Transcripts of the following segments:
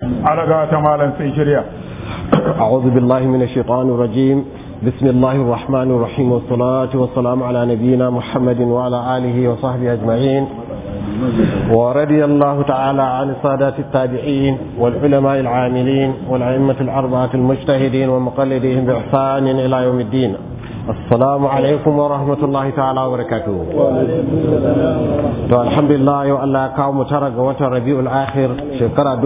alaga ta malam sai shirya أعوذ بالله من الشيطان الرجيم بسم الله الرحمن الرحيم والصلاة والسلام على نبينا محمد وعلى آله وصحبه أجمعين ورضي الله تعالى عن السادات التابعين والعلماء العاملين والأئمة الأربعة المجتهدين ومقلدين بإحسان إلى يوم الدين السلام عليكم ورحمة الله تعالى وبركاته to alhamdulillah yau Allah ya kawo mu tara ga watan Rabiul Akhir shekara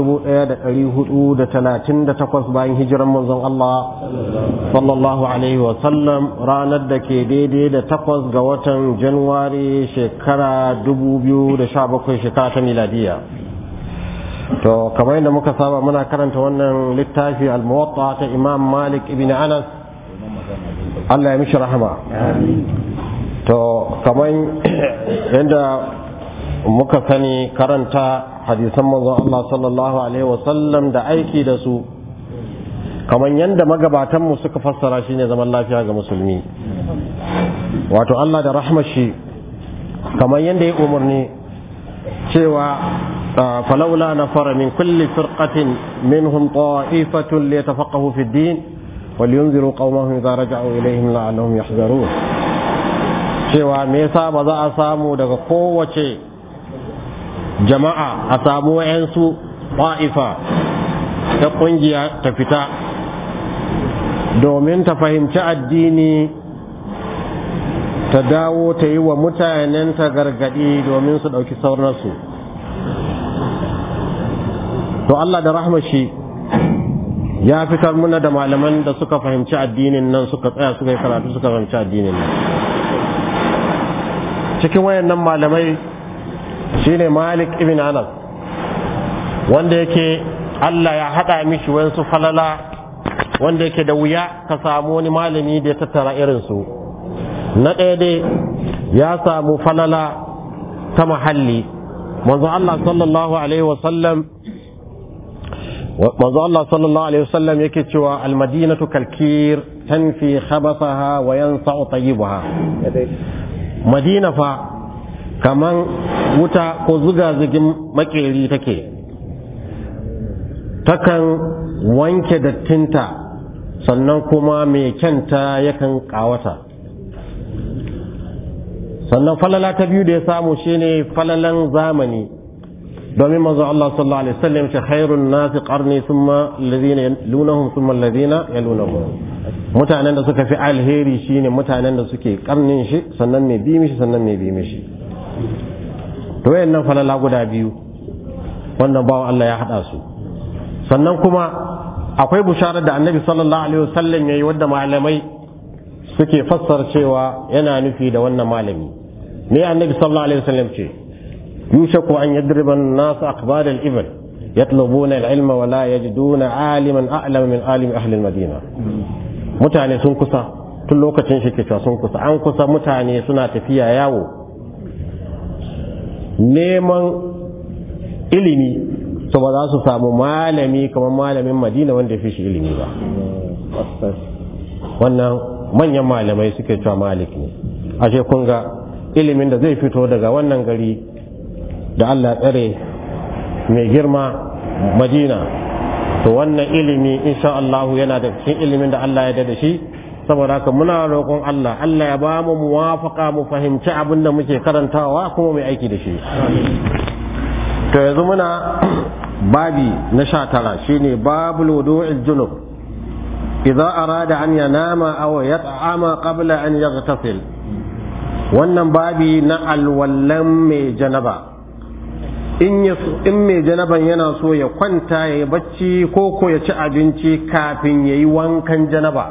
1438 bayan hijiran manzon Allah sallallahu alaihi wa sallam ranar da ke daidai da takwas ga watan Januwari shekara 2017 shekara ta miladiya to kamar yadda muka saba muna karanta wannan littafi al-muwatta ta Imam Malik ibn Anas Allah ya mishi rahama to kamar yadda muka sani karanta hadisan manzon Allah sallallahu alaihi wasallam da aiki da su kamar yadda magabatanmu suka fassara shi ne zaman lafiya ga musulmi wato Allah da rahmashi kamar yadda ya umarni cewa falaula na fara min kulli firqatin minhum ta'ifatun liyatafaqahu fi din ولينذروا قومهم إذا رجعوا إليهم لعلهم يحذرون cewa me yasa ba za a samu daga kowace jama'a a samu wayansu ba'ifa ta kungiya ta fita domin ta fahimci addini ta dawo ta yi wa mutanen ta gargadi domin su ɗauki saurnarsu to Allah da rahmashi ya fitar muna da malaman da suka fahimci addinin nan suka tsaya suka yi karatu suka fahimci addinin nan cikin wayannan malamai shine malik ibn anas wanda yake allah ya haɗa mishi wayansu falala wanda yake da wuya ka samu wani malami da ya tattara irinsu na ɗaya dai ya samu falala ta mahalli manzo allah sallallahu alaihi wasallam manzo Allah sallallahu alaihi wasallam yake cewa almadinatu kalkir tanfi khabathaha wa yansa'u tayyibaha madina fa kaman wuta ko zuga zugin makeri take takan wanke dattinta sannan kuma mai kyanta yakan kawata sannan falala ta biyu da ya samu shine falalan zamani domin manzo Allah sallallahu alaihi wasallam ce khairun nasi qarni thumma alladhina yalunhum thumma alladhina yalunhum mutanen da suka fi alheri shine mutanen da suke karnin shi sannan mai bi mishi sannan mai bi mishi to wayannan falala guda biyu wannan bawo Allah ya hada su sannan kuma akwai bisharar da annabi sallallahu alaihi wasallam yayi wadda malamai suke fassara cewa yana nufi da wannan malami ne annabi sallallahu alaihi wasallam ce يوشك أن يضرب الناس أقبال الإبل يطلبون العلم ولا يجدون عالما أعلم من عالم أهل المدينة mutane sun kusa tun lokacin shi ke sun kusa an kusa mutane suna tafiya yawo neman ilimi so ba za su samu malami kamar malamin madina wanda fi shi ilimi ba wannan manyan malamai suke cewa malik ne ashe kun ga ilimin da zai fito daga wannan gari da Allah tsare mai girma madina to wannan ilimi insha Allah yana da cikin ilimin da Allah ya da shi saboda haka muna roƙon Allah Allah ya ba mu muwafaka mu fahimci abin da muke karantawa kuma mai aiki da shi to yanzu muna babi na sha tara shine babul wudu'il junub idza arada an yanama aw yat'ama qabla an yaghtasil wannan babi na alwallan mai janaba in mai janaban yana so ya kwanta ya yi bacci ko ko ya ci abinci kafin ya yi wankan janaba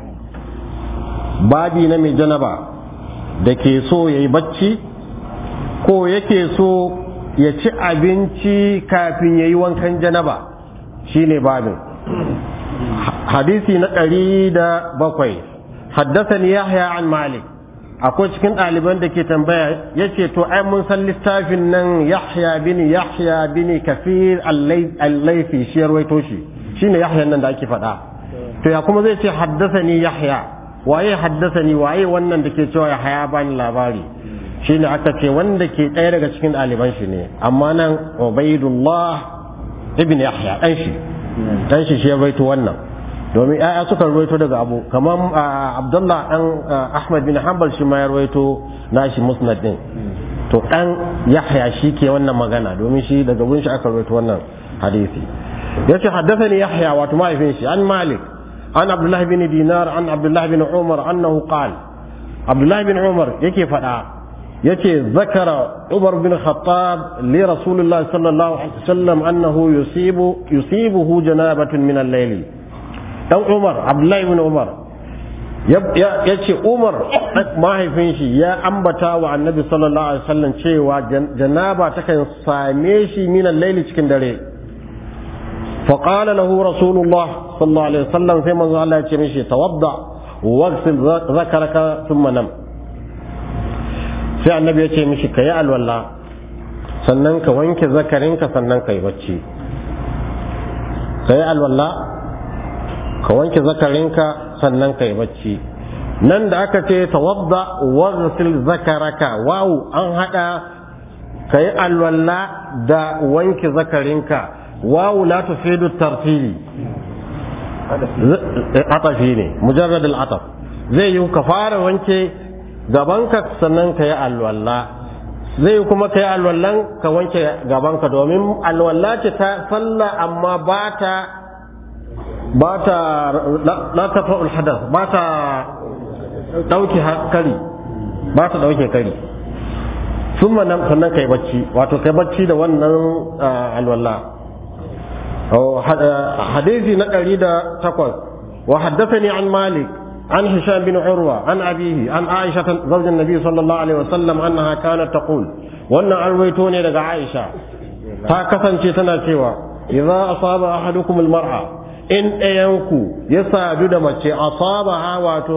babi na mai janaba da ke so ya yi bacci ko yake so ya ci abinci kafin ya yi wankan janaba shine babin hadisi na ɗari da bakwai haddasa yahya an malik akwai cikin ɗaliban da ke tambaya ya ce to ai mun san littafin nan yahya bin yahya bin kafir allaifi shi ya rawaito shi shine yahya nan da ake faɗa to ya kuma zai ce haddasa ni yahya waye haddasa ni waye wannan da ke cewa yahya bani labari shine aka ce wanda ke ɗaya daga cikin ɗaliban shi ne amma nan ubaidullah ibn yahya dan shi dan shi shi ya rawaito wannan domin ya'ya suka rawaito daga abu kamar abdullah dan ahmad bin hanbal shi ma ya rawaito nashi musnad din to dan yahya shi ke wannan magana domin shi daga gun shi aka rawaito wannan hadisi yace haddathani yahya wato mahaifin shi an malik an abdullah bin dinar an abdullah bin umar annahu qala abdullah bin umar yake fada yace zakara umar bin khattab li rasulullah sallallahu alaihi wasallam annahu yusibu yusibuhu janabatun min al-layl dan umar abdullah bin umar ya ce umar mahaifin shi ya ambata wa annabi sallallahu alaihi wasallam cewa janaba takan same shi min al-layl cikin dare فقال له رسول الله صلى الله عليه وسلم في منزل الله يتمشي توضع واغسل ذكرك ثم نم sai annabi ya ce mishi ka yi alwala sannan ka wanke zakarinka sannan ka yi bacci ka yi alwala ka wanke zakarinka sannan ka yi bacci nan da aka ce tawadda waghsil zakaraka wawu an hada ka yi alwala da wanke zakarinka wawu la tufidu tartibi atafi ne mujarrad al-ataf zai yi ka fara wanke gabanka sannan ka yi alwala zai kuma ka yi alwallan ka wanke gabanka domin alwala ce ta sallah amma ba ta ba ta la ta fa'ul hadath ba ta dauke kari ba ta dauke kari sun nan sannan kai bacci wato kai bacci da wannan alwala حديثي نقل تقول وحدثني عن مالك عن هشام بن عروة عن أبيه عن عائشة زوج النبي صلى الله عليه وسلم أنها كانت تقول وأن أرويتوني لك عائشة تاكسا تنا سوى إذا أصاب أحدكم المرأة إن أينكو يساعد mace أصابها واتو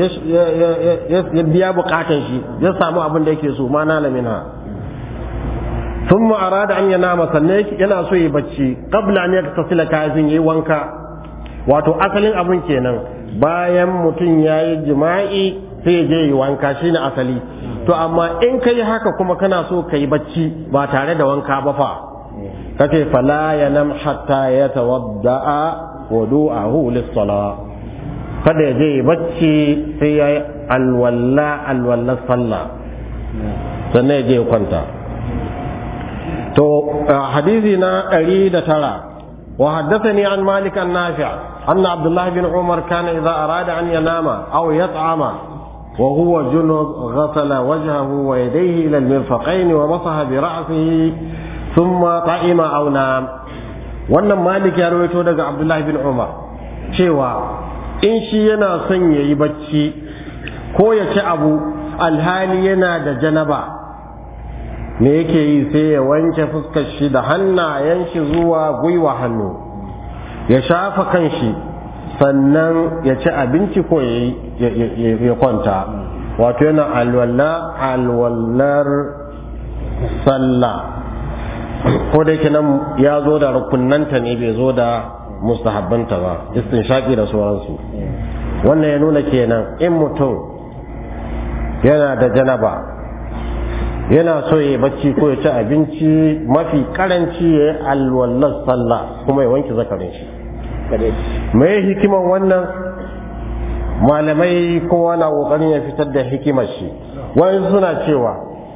يبيا بقاتن شي يسامو أبن ديكي سو ما نال منها ثم أراد أن ينام سنك ينا سو يبچي قبل أن يغتسل كافين يي wanka wato asalin abin kenan bayan mutum ya yi jima'i sai je yi wanka shine asali to amma in ka yi haka kuma kana so ka yi bacci ba tare da wanka ba fa kace fala yanam hatta yatawadda'a wudu'ahu lis-salah kada ya je yi bacci sai ya yi alwalla alwalla sallah sannan ya je kwanta to hadisi na ɗari da tara wa haddathani an malik an nafi' anna abdullah bin umar kana idza arada an yanama aw yat'ama wa huwa junub ghasala wajhahu wa yadayhi ila al-mirfaqayn wa masaha bi ra'sihi thumma ta'ima aw nam wannan malik ya rawaito daga abdullah bin umar cewa in shi yana son yayi bacci ko ya ci abu alhali yana da janaba me yake yi sai ya wanke fuskar shi da hannayen shi zuwa gwiwa hannu ya shafa kan shi sannan ya ci abinci ko ya kwanta wato yana alwala alwallar sallah ko da yake nan ya zo da rukunanta ne bai zo da mustahabbanta ba istinshaki da sauransu wannan ya nuna kenan in mutum yana da janaba yana so ya bacci ko ya ci abinci mafi karanci ya yi alwallar sallah kuma ya wanke zakarin shi mai hikiman wannan malamai kowa na kokarin ya fitar da hikimar shi wani suna cewa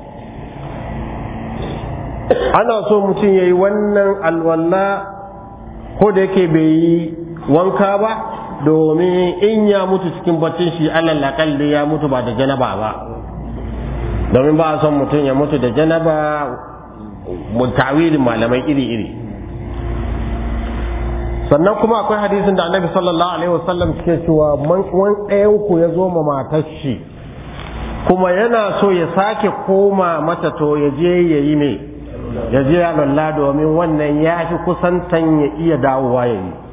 ana so mutum ya yi wannan alwalla ko da yake bai yi wanka ba domin in ya mutu cikin baccin shi alal akalli ya mutu ba da janaba ba domin ba a son mutum ya mutu da janaba tawilin malamai iri-iri sannan kuma akwai hadisin da annabi sallallahu alaihi wasallam ke cewa man ɗayan ku ya zo ma matar shi kuma yana so ya sake koma mata to ya je ya yi ne ya je ya lalla domin wannan ya fi kusantan ya iya dawowa ya yi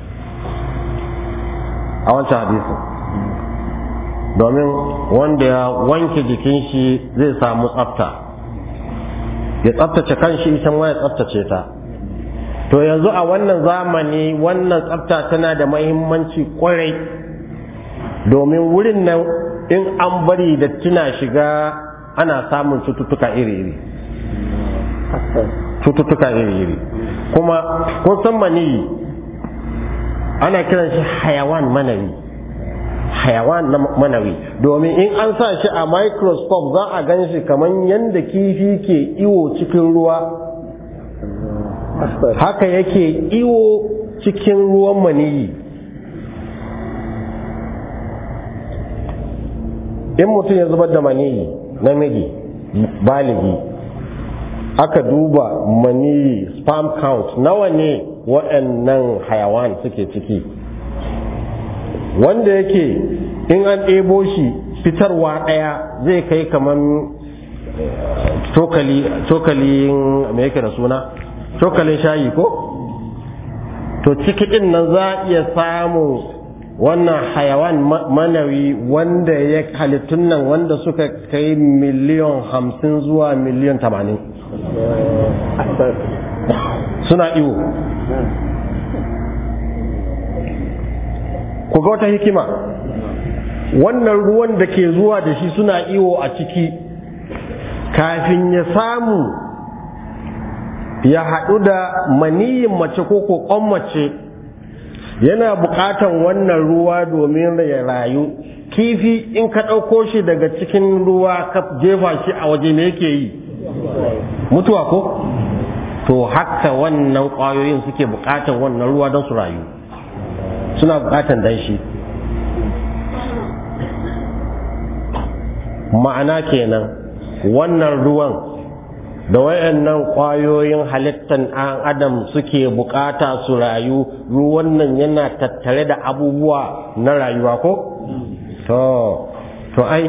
a wancan hadisin domin wanda ya wanke jikin shi zai samu tsafta ya tsaftace kanshi ita ma ya tsaftace ta to yanzu a wannan zamani wannan tsafta tana da mahimmanci kwarai domin wurin nan in an bari da tuna shiga ana samun cututtuka iri-iri cututtuka iri-iri kuma kun san maniyi ana kiran shi hayawan manawi hayawan na manawi domin in an sa shi a microscope za a gan shi kamar yadda kifi ke iwo cikin ruwa haka yake iwo cikin ruwan maniyi in mutum ya zubar da maniyi namiji baligi aka duba maniyi sperm count nawa ne waɗannan hayawan suke ciki wanda yake in an ɗebo shi fitarwa ɗaya zai kai kamar cokalin me yake da suna cokalin shayi ko to ciki ɗin nan za a iya samun wannan hayawan manawi wanda ya halittun nan wanda suka kai miliyan hamsin zuwa miliyan tamanin suna iwo ku ga wata hikima wannan ruwan da ke zuwa da shi suna iwo a ciki kafin ya samu ya haɗu da maniyin mace ko kokon mace yana buƙatan wannan ruwa domin ya rayu kifi in ka ɗauko shi daga cikin ruwa ka jefa shi a waje me yake yi mutuwa ko to haka wannan ƙwayoyin suke buƙatan wannan ruwa don su rayu suna buƙatan danshi ma'ana kenan wannan ruwan da wayannan ƙwayoyin halittan ɗan adam suke bukata su rayu ruwan nan yana tattare da abubuwa na rayuwa ko to to ai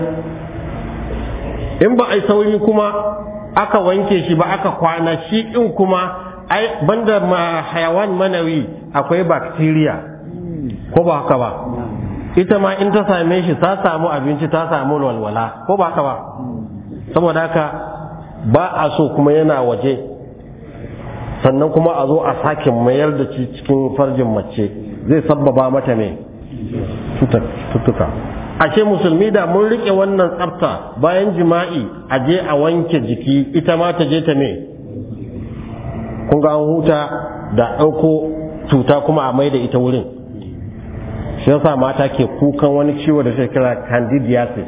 in ba ai sauri kuma aka wanke shi ba aka kwana shi in kuma ai banda ma hayawan manawi akwai bacteria ko ba haka ba ita ma in ta same shi ta samu abinci ta samu walwala ko ba haka ba saboda haka ba a so kuma yana waje sannan kuma a zo a sake mayar da shi cikin farjin mace zai sabbaba mata ne tuttuka ashe musulmi da mun rike wannan tsafta bayan jima'i a je a wanke jiki ita ma ta je ta me kun ga an huta da ɗauko cuta kuma a mai da ita wurin shi yasa mata ke kukan wani ciwo da shi kira candidiasis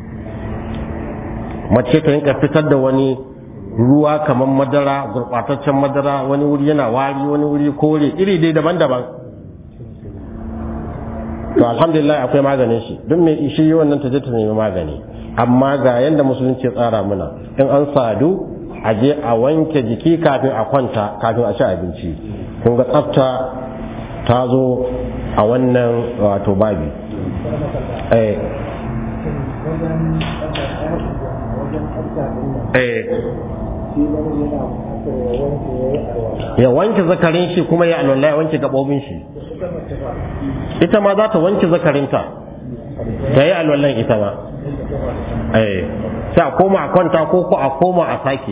mace ta rinka fitar da wani ruwa kamar madara gurɓataccen madara wani wuri yana wari wani wuri kore iri dai daban-daban to alhamdulillah akwai maganin shi duk mai ishi wannan ta je ta nemi magani amma ga yanda musulunci tsara muna in an sadu a je a wanke jiki kafin a kwanta kafin a ci abinci kun ga tsafta ta zo a wannan wato babi eh eh ya wanke zakarin shi kuma ya alwala ya wanke gabobin shi ita ma za ta wanke zakarinta ta yi alwallan ita ma eh sai a koma a kwanta ko ko a koma a sake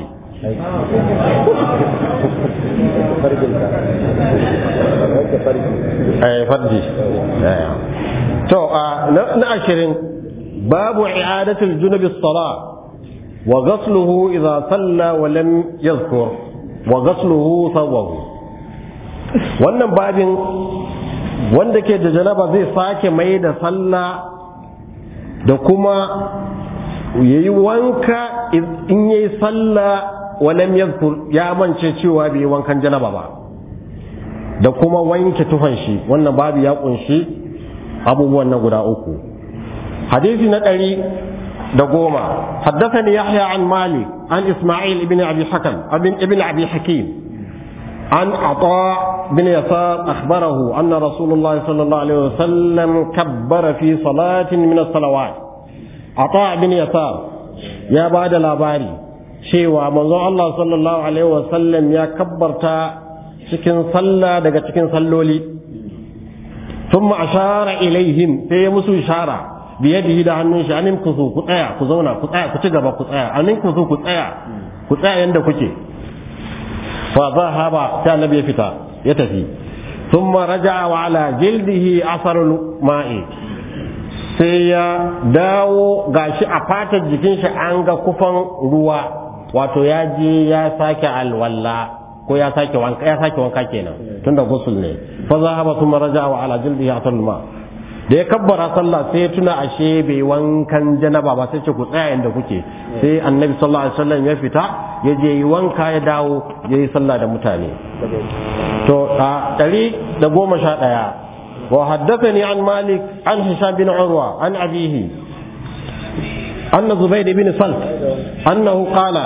eh farji to na ashirin babu i'adatul junubi as-salat وغسله إذا صلى ولم يذكر وغسله ثوبه wannan babin wanda ke da janaba zai sake mai da sallah da kuma yayi wanka in yayi sallah walam yadhkur ya mance cewa bai wankan janaba ba da kuma wanke tufan shi wannan babu ya kunshi abubuwan na guda uku hadisi na ɗari da goma haddathani yahya an malik an isma'il ibn abi hakam ibn abi hakim an ata bin yasar akhbarahu anna rasulullah sallallahu alaihi wasallam kabbara fi salatin min as-salawat ata bin yasar ya bada labari cewa manzon Allah sallallahu alaihi wasallam ya kabbarta cikin sallah daga cikin salloli thumma ashara ilaihim sai ya musu ishara biyadihi da hannun shi anin ku ku tsaya ku zauna ku tsaya ku ci gaba ku tsaya anin ku ku tsaya ku tsaya yanda kuke fa zahaba sai annabi ya fita ya tafi thumma raja'a wa ala jildihi asarul ma'i sai ya dawo gashi a fatar jikin shi an ga kufan ruwa wato ya je ya sake alwalla ko ya sake wanka ya sake wanka kenan tunda gusul ne fa zahaba thumma raja'a wa ala jildihi atal ma da ya kabbara sallah sai ya tuna ashe bai wankan janaba ba sai ce ku tsaya inda kuke sai annabi sallallahu alaihi wasallam ya fita ya je yi wanka ya dawo ya yi sallah da mutane to a ɗari da goma sha ɗaya wa haddathani an malik an hisham bin urwa an abihi أن زبيد بن صلت أنه قال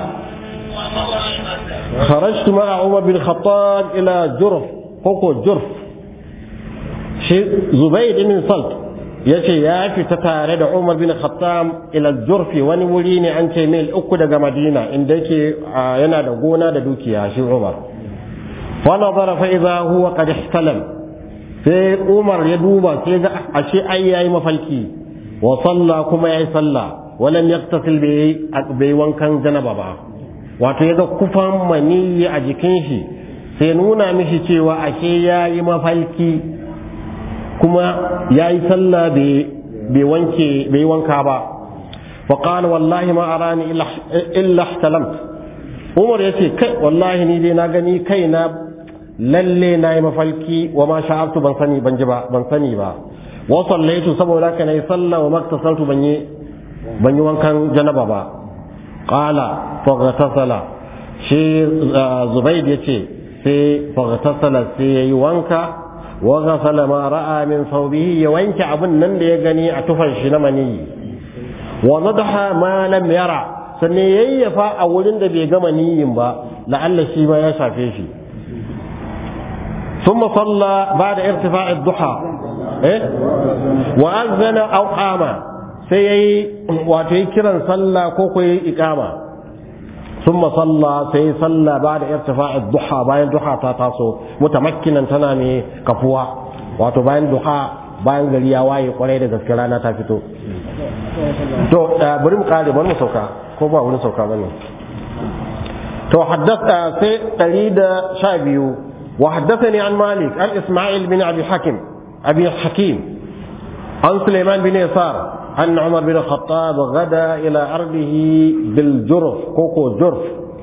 خرجت مع عمر بن الخطاب إلى جرف كوكو جرف زبيد بن صلت yace ya fita tare da Umar bin Khattab ila Jurfi wani wuri ne an ce mil uku daga Madina inda yake yana da gona da dukiya shi Umar fa nazara fa idza huwa qad ihtalam sai Umar ya duba sai ga ashe ai yayi mafalki wa salla kuma yayi sallah walam yaktasil bai wankan janaba ba wato ya ga kufan maniyi a jikin shi sai nuna mishi cewa ashe ya yi mafalki kuma ya yi sallah bai wanke bai wanka ba فقال والله ما أراني إلا احتلمت عمر يتي كي والله ني دي ناغني كي نا lalle na yi mafalki wa ma sha'abtu ban sani ban ji ba ban sani ba wa sallaitu saboda haka nayi sallah wa maktasaltu ban yi ban yi wankan janaba ba qala faghtasala shi zubayd yace sai faghtasala sai yayi wanka wa ghasala ma ra'a min thawbihi ya wanke abun nan da ya gani a tufan shi na maniyi wa nadaha ma lam yara sannan yayyafa a wurin da bai ga maniyin ba la'alla shi ma ya shafe shi ثم صلى بعد ارتفاع الضحى إيه؟ وأذن أو قام سي واتي كرا صلى كوكوي إقامة ثم صلى سي صلى بعد ارتفاع الضحى باين ضحى تاتاسو متمكنا تنامي كفوا واتو باين ضحى bayan gari ya waye kwarai da gaske rana ta fito to bari mu kare bari mu sauka ko ba wani sauka bane to haddasa sai 112 وحدثني عن مالك عن إسماعيل بن أبي حكيم أبي حكيم عن سليمان بن يسار أن عمر بن الخطاب غدا إلى أرضه بالجرف كوكو جرف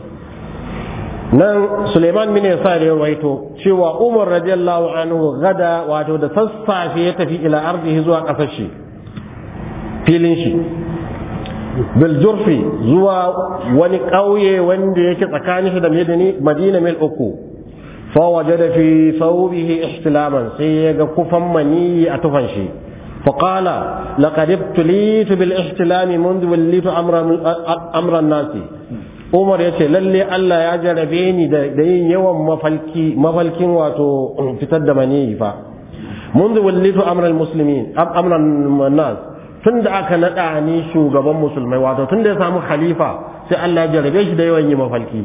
nan Suleiman bin Yasar ya rawaito cewa Umar radiyallahu anhu gada wato da sassafe ya tafi ila ardihi zuwa kasar shi filin shi bil jurfi zuwa wani ƙauye wanda yake tsakanin shi da Madina mil uku فوجد في ثوبه احتلاما سيغا كفا مني أتفنشي فقال لقد ابتليت بالاحتلام منذ وليت أمر, أمر الناس Umar ya ce lalle Allah ya jarabe ni da yin yawan mafalki mafalkin wato fitar da maniyi fa منذ وليت أمر المسلمين أمر الناس tun da aka naɗa ni shugaban musulmai wato tun da ya samu khalifa sai Allah ya jarabe shi da yawan yi mafalki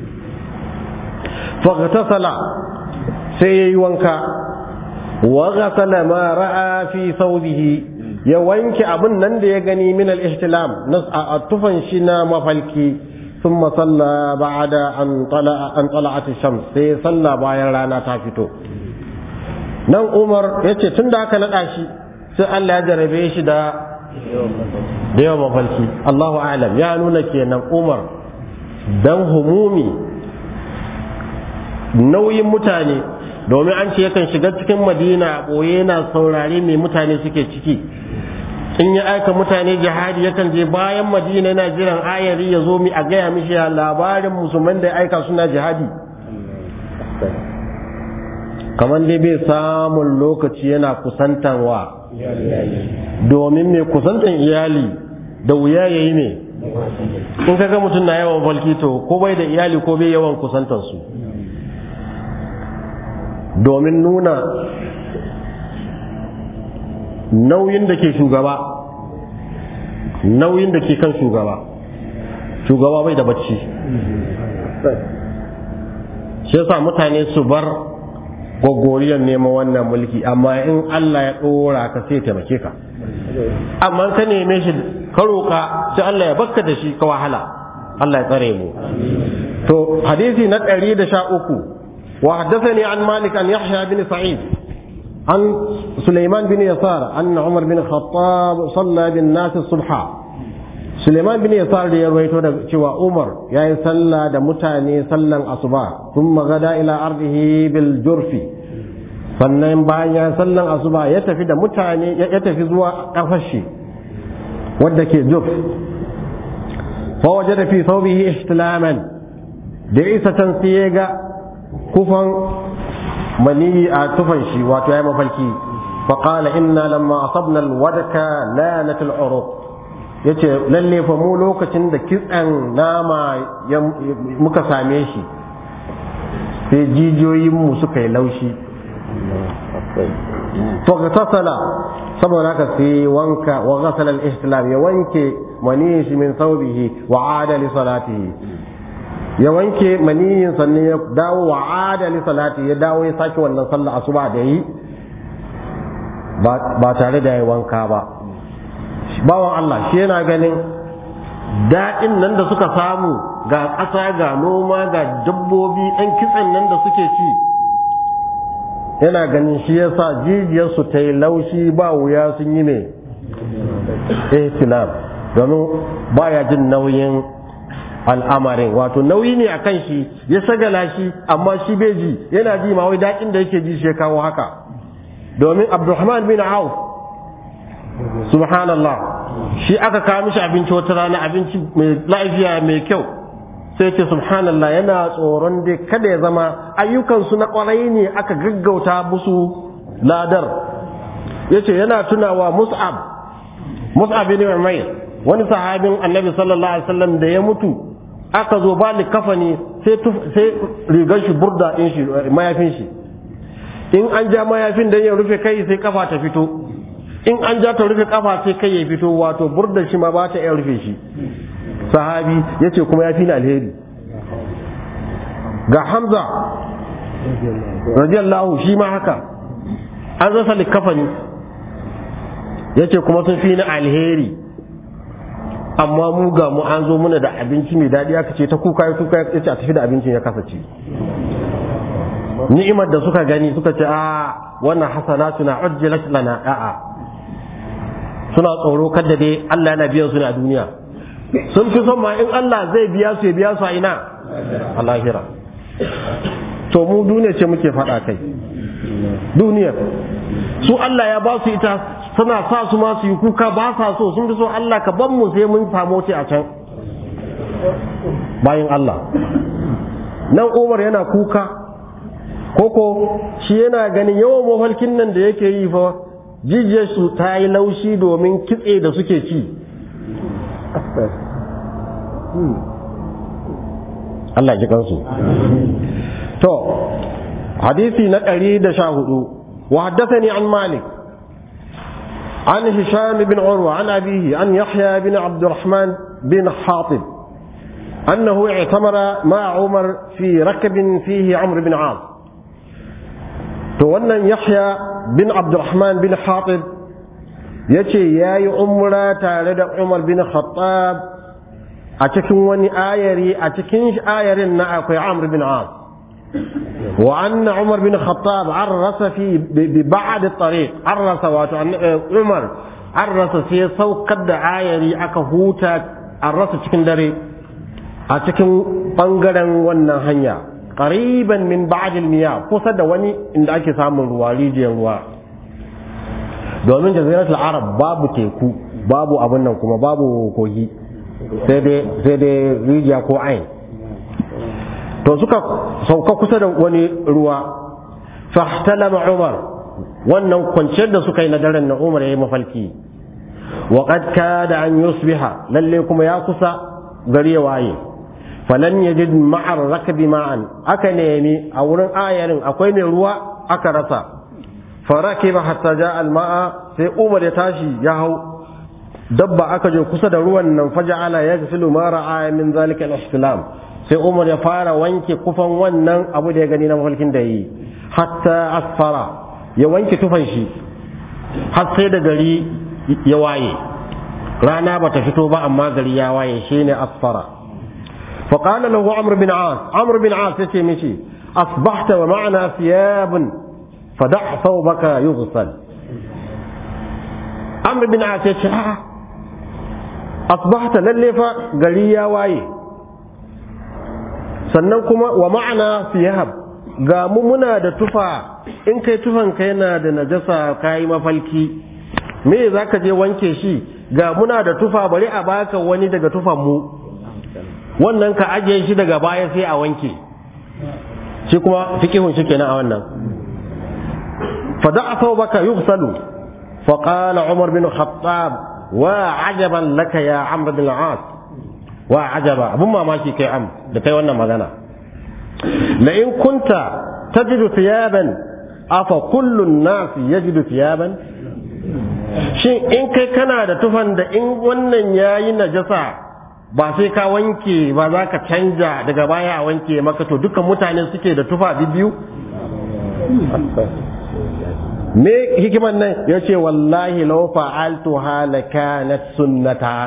فاغتسل سي وانكا وغسل ما راى في ثوبه ya wanke abin nan da ya gani min al-ihtilam a tufan shi na mafalki thumma salla ba'da an tala'a an tala'at shams sai salla bayan rana ta fito nan Umar yace tunda aka nada shi sai Allah ya jarabe shi da da yawan mafalki Allahu a'lam ya nuna kenan Umar dan humumi nauyin mutane domin an ce yakan shiga cikin madina ɓoye yana saurare mai mutane suke ciki in ya aika mutane jihadi yakan je bayan madina yana jiran ayari ya zo mi a gaya mishi ya labarin musulman da ya aika suna jihadi kamar dai bai samun lokaci yana kusantarwa domin mai kusantan iyali da wuya ya yi ne in kaga mutum na yawan falkito ko bai da iyali ko bai yawan kusantansu domin nuna nauyin da ke shugaba nauyin da ke kan shugaba shugaba bai da bacci shi yasa mutane su bar gwaggoriyar neman wannan mulki amma in Allah ya ɗora ka sai taimake ka amma ka neme shi ka roƙa sai Allah ya bakka da shi ka wahala Allah ya tsare mu to hadisi na ɗari da sha uku وحدثني عن مالك عن يحيى بن سعيد عن سليمان بن يسار أن عمر بن الخطاب صلى بالناس الصبح Suleiman bin Yasar da ya rawaito da cewa Umar ya yi sallah da mutane sallan asuba sun magada ila ardihi bil jurfi sannan bayan ya sallan asuba ya tafi da mutane ya tafi zuwa kafashi wadda ke juf fa wajada fi thawbihi ihtilaman da isa can sai ya ga kufan maniyi a tufan shi wato ya mafarki fa qala inna lamma asabna alwadaka lanat al'uruq yace lalle fa mu lokacin da kitsan nama muka same shi sai jijiyoyin mu suka yi laushi فاغتسل saboda haka sai wanka wa ghasala al-ihtilam ya wanke maniyin shi min thawbihi wa ada li salatihi ya wanke maniyin sannan ya dawo wa ada li salati ya dawo ya sake wannan sallah asuba da yi ba tare da ya wanka ba bawan Allah shi yana ganin daɗin nan da suka samu ga ƙasa ga noma ga dabbobi ɗan kitsen nan da suke ci yana ganin shi yasa jijiyarsu ta yi laushi ba wuya sun yi ne ihtilam domin baya jin nauyin al'amarin wato nauyi ne a kan shi ya sagala shi amma shi bai ji yana ji ma wai daɗin da yake ji shi kawo haka domin abdulrahman bin auf subhanallah shi aka kawo mishi abinci wata rana abinci mai lafiya mai kyau sai ce subhanallah yana tsoron dai kada ya zama ayyukansu na kwarai ne aka gaggauta musu ladar ya ce yana tunawa mus'ab mus'ab bin umair wani sahabin annabi sallallahu alaihi wasallam da ya mutu aka zo ba kafani sai sai rigar shi burda din shi mayafin shi in an ja mayafin dan ya rufe kai sai kafa ta fito in an ja ta rufe kafa sai kai ya fito wato burda shi ma ba ta iya rufe shi sahabi ya ce kuma ya fi alheri ga hamza radiyallahu shi ma haka an rasa likafani ya ce kuma sun fi ni alheri amma mu ga mu an zo muna da abinci mai daɗi aka ce ta kuka ya kuka ya ce a tafi da abincin ya kasa ci ni'imar da suka gani suka ce a wannan hasanatuna ujjilat lana a'a suna tsoro kada dai Allah yana biyan su ne a duniya sun fi son ma in Allah zai biya su ya biya su a ina a lahira to mu duniya ce muke faɗa kai duniyar su Allah ya ba su ita suna sa su ma su yi kuka ba sa so sun fi so Allah ka ban mu sai mun samu ce a can bayan Allah nan Umar yana kuka koko shi yana ganin yawan mafalkin nan da yake yi fa jijiyar su ta yi laushi domin kitse da suke ci Allah ji kansu to hadisi na ɗari da sha hudu wa haddathani an malik عن هشام بن عروة عن أبيه عن يحيى بن عبد الرحمن بن حاطب أنه اعتمر مع عمر في ركب فيه عمرو بن عاص تولى يحيى بن عبد الرحمن بن حاطب يتي يا عمرة تارد عمر بن الخطاب أتكن وني آيري أتكن آيري نأكل عمرو بن عاص وأن عمر بن الخطاب عرس في ببعد الطريق عرس واتو عمر عرس في سوق قد عايري أكا هوتا عرس cikin dare a cikin bangaren wannan hanya qariban min ba'd al kusa da wani inda ake samun ruwa rijiyar ruwa domin jaziratul arab babu teku babu abin nan kuma babu kogi sai dai sai dai rijiya ko ain to suka sauka kusa da wani ruwa fahtalama umar wannan kwanciyar da suka yi na daren na umar ya yi mafalki wa qad kada an yusbiha lalle kuma ya kusa gari ya waye falan yajid ma'ar rakabi ma'an aka nemi a wurin ayarin akwai mai ruwa aka rasa farakiba hatta ja al-ma'a sai umar ya tashi ya hau dabba aka je kusa da ruwan nan faja'ala yaghsilu ma ra'a min zalika al-ihtilam sai umar ya fara wanke kufan wannan abu da ya gani na mafalkin da yi hatta asfara ya wanke tufan shi har sai da gari ya waye rana ba ta fito ba amma gari ya waye shine asfara فقال له عمرو بن عاص عمرو بن عاص يتي مشي أصبحت ومعنا ثياب فدع ثوبك يغسل عمرو بن عاص يتي asbahta lalle fa gari ya waye sannan kuma wa ma'ana fiyahab ga mu muna da tufa in kai tufan kai na da najasa kayi mafalki me za ka je wanke shi ga muna da tufa bari a baka wani daga tufan mu wannan ka ajiye shi daga baya sai a wanke shi kuma fikihun shi kenan a wannan fa da'a thawbaka yughsalu fa qala umar bin khattab wa ajaban laka ya amr bin al-as wa ajaba abun mamaki kai am da kai wannan magana la in kunta tajidu thiyaban afa kullu an-nas yajidu thiyaban shin in kai kana da tufan da in wannan yayi najasa ba sai ka wanke ba za ka canja daga baya a wanke maka to dukkan mutane suke da tufa biyu me hikiman nan ya ce wallahi lau fa'altu halaka na sunnata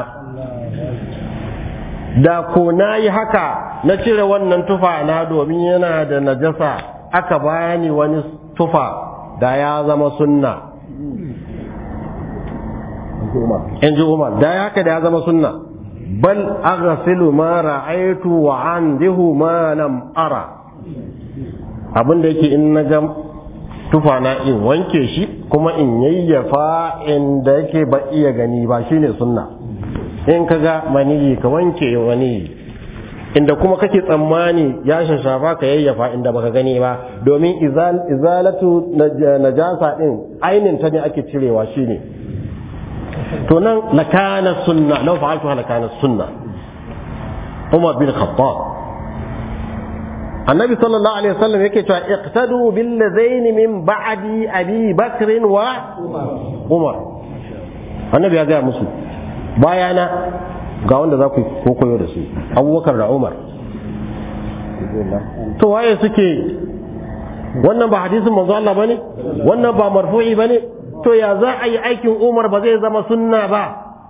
da ko na yi haka na cire wannan tufa na domin yana da najasa aka bani wani tufa da ya zama sunna in ji umar da ya haka da ya zama sunna bal aghsilu ma ra'aytu wa andihu ma lam ara abinda yake in na ga tufa na in wanke shi kuma in yayyafa inda yake ba iya gani ba shine sunna in ka ga maniyi ka wanke wani inda kuma kake tsammani ya shashafa ka yayyafa inda baka gani ba domin izalatu najasa din ainin ta ne ake cirewa shine to nan lakana sunna law fa'altu lakana sunna Umar bin Khattab Annabi sallallahu alaihi wasallam yake cewa iqtadu bil ladain min ba'di Abi Bakr wa Umar Annabi ya ga musu bayana ga wanda za ku koyo da su Abubakar da Umar to waye suke wannan ba hadisin manzo Allah bane wannan ba marfu'i bane to ya za a yi aikin umar ba zai zama sunna ba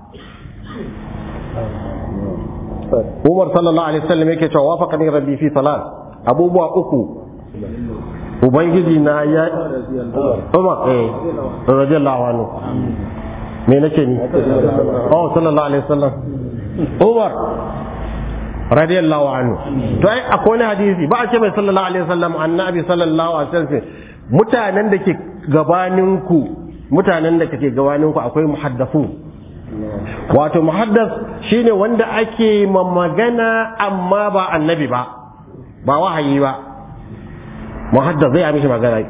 umar sallallahu alaihi wasallam yake cewa wafaqani rabbi fi salat abubuwa uku ubangiji na ya umar eh radiyallahu anhu me nace ni oh sallallahu alaihi wasallam umar radiyallahu anhu to ai akwai wani hadisi ba a ce mai sallallahu alaihi wasallam annabi sallallahu alaihi wasallam mutanen da ke gabaninku mutanen da kake gabaninku akwai muhaddafu wato muhaddas shine wanda ake magana amma ba annabi ba ba wahayi ba muhaddas zai mishi magana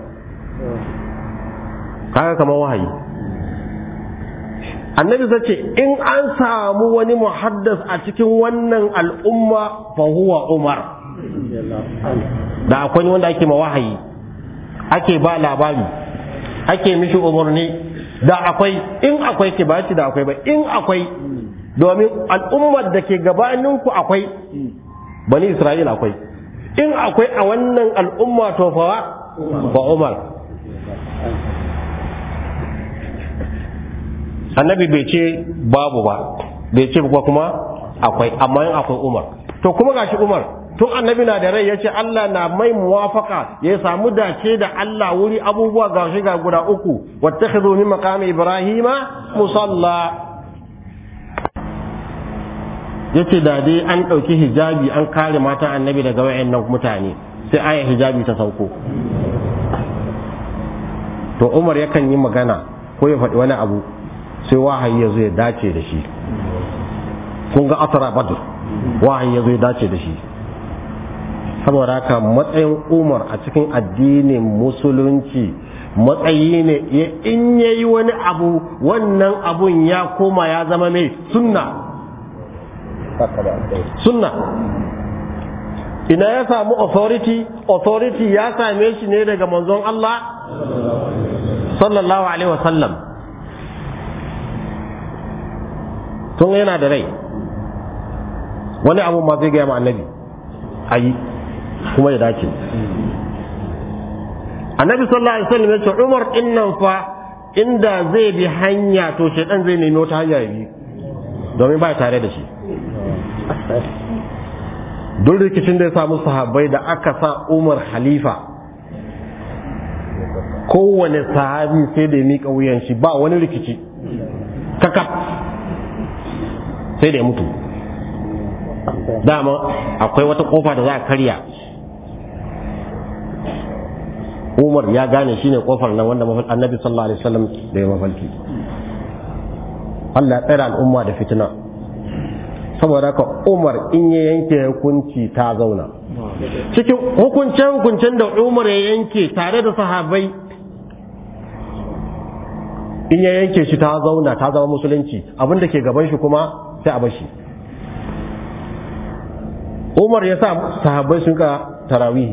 kaga kamar wahayi annabi zai ce in an samu wani muhaddas a cikin wannan al'umma fa huwa umar da akwai wanda ake ma wahayi ake ba labari ake mishi umarni da akwai in akwai ke ba da akwai ba in akwai domin al'ummar da ke gabaninku akwai bani isra'ila akwai in akwai a wannan al'umma to fa ba umar annabi bai ce babu ba bai ce ba kuma akwai amma in akwai umar to kuma gashi umar tun annabi na da rai ya ce Allah na mai muwafaka ya samu dace da Allah wuri abubuwa ga shi ga guda uku wattakhidhu min maqami ibrahima musalla yace da dai an ɗauki hijabi an kare matan annabi daga wayannan mutane sai aya hijabi ta sauko to Umar yakan yi magana ko ya faɗi wani abu sai wahayi ya zo ya dace da shi kun ga asara badr wahayi ya zo ya dace da shi saboda haka matsayin umar a cikin addinin musulunci matsayi ne in ya yi wani abu wannan abun ya koma ya zama mai sunna sunna ina ya samu authority authority ya same shi ne daga manzon Allah sallallahu alaihi wasallam tun yana da rai wani abu ma zai gaya ma annabi ayi kuma ya dace annabi sallallahu alaihi wasallam ya ce umar innan fa inda zai bi hanya to shaidan zai nemi wata hanya bi domin ba tare da shi duk rikicin da ya samu sahabbai da aka sa umar halifa kowane sahabi sai da ya miƙa wuyan shi ba wani rikici kaka sai da ya mutu dama akwai wata kofa da za a karya umar ya gane shine kofar nan wanda annabi sallallahu alaihi wasallam da ya mafalki Allah ya tsara al'umma da fitina saboda haka umar in ya yanke hukunci ta zauna cikin hukuncen hukuncen da umar ya yanke tare da sahabai in ya yanke shi ta zauna ta zama musulunci abinda ke gaban shi kuma sai a bashi umar ya sa sahabbai sun ka tarawihi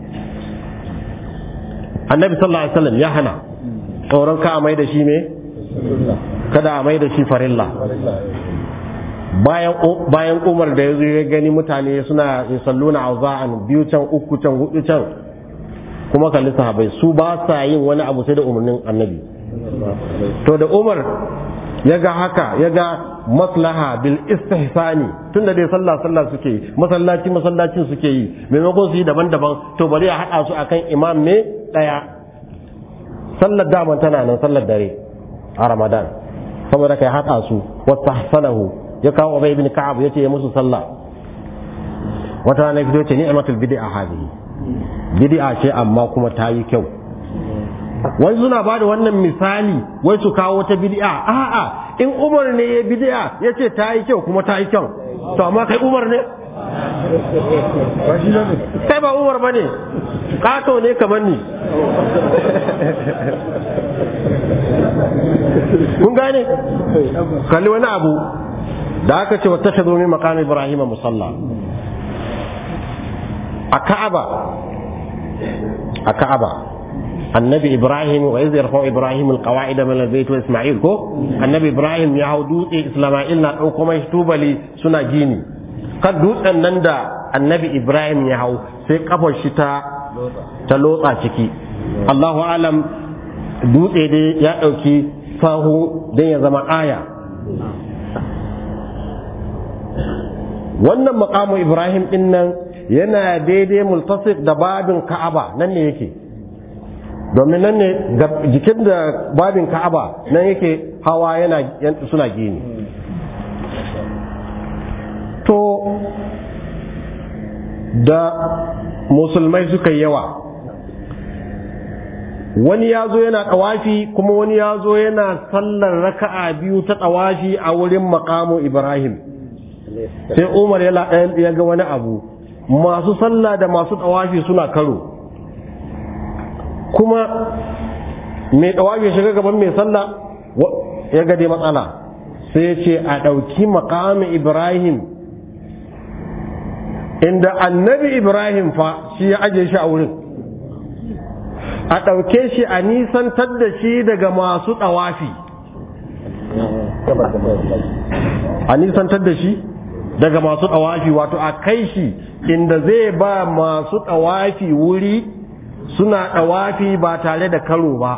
annabi sallallahu alaihi wasallam ya hana tsoron ka a mai da shi me kada a mai da shi farilla bayan bayan umar da ya zo ya gani mutane suna salluna auza'an biyu can uku can hudu can kuma kalli sahabbai su ba sa yin wani abu sai da umarnin annabi to da umar ya ga haka ya ga maslaha bil istihsani tunda dai sallah sallah suke yi masallaci masallacin suke yi maimakon su yi daban-daban to bari a haɗa su akan imam ne ɗaya sallar daman tana nan sallar dare a ramadan saboda kai haɗa su wata hasanahu ya kawo ubay ibn ka'ab yace ya musu sallah wata rana fito ce ni'matul bid'a hadhihi bid'a ce amma kuma ta yi kyau wai suna ba da wannan misali wai su kawo ta bid'a a'a in umar ne ya bid'a ya ce ta yi kyau kuma ta yi kyau to amma kai umar ne kai ba umar ba ne kato ne kamar ni kun gane kalli wani abu da aka ce wata shazo min maqam ibrahim musalla a ka'aba a ka'aba annabi ibrahim wa iz yarfa'u ibrahim alqawa'id min albayt wa isma'il ko annabi ibrahim ya hau dutse isma'il na dauko mai tubali suna gini kan dutsen nan da annabi ibrahim ya hau sai kafar shi ta ta lotsa ciki allahu alam dutse dai ya dauki fahu dan ya zama aya wannan maqamu ibrahim din nan yana daidai multasif da babin ka'aba nan ne yake domin nan ne jikin da babin ka'aba nan yake hawa yana suna gini to da musulmai suka yawa wani ya zo yana ɗawafi kuma wani ya zo yana sallar raka'a biyu ta ɗawafi a wurin makamu ibrahim sai umar ya ga wani abu masu sallah da masu ɗawafi suna karo kuma mai ɗawafi shiga gaban mai sallah ya gade matsala sai ya ce a ɗauki makamin ibrahim inda annabi ibrahim fa shi ya aje shi a wurin a ɗauke shi a nisantar da shi daga masu ɗawafi a nisantar da shi daga masu ɗawafi wato a kai shi inda zai ba masu ɗawafi wuri suna ɗawafi ba tare da karo ba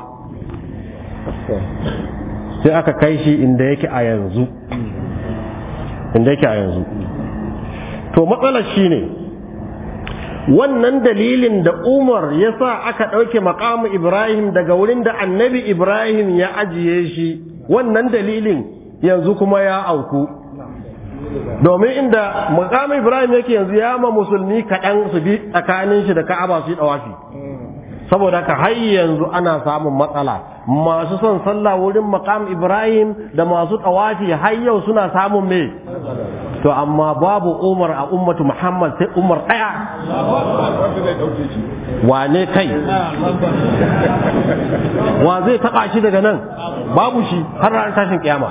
sai aka kai shi inda yake a yanzu inda yake a yanzu to matsalar shi ne wannan dalilin da umar ya sa aka ɗauke makamu ibrahim daga wurin da annabi ibrahim ya ajiye shi wannan dalilin yanzu kuma ya auku domin inda makamu ibrahim yake yanzu ya ma musulmi kaɗan su bi tsakanin shi da ka'aba su yi ɗawafi saboda ka har yanzu ana samun matsala masu son sallah wurin makam ibrahim da masu ɗawafi har yau suna samun me to amma babu umar a ummatu muhammad sai umar ɗaya wane kai wa zai taɓa shi daga nan babu shi har ranar tashin kiyama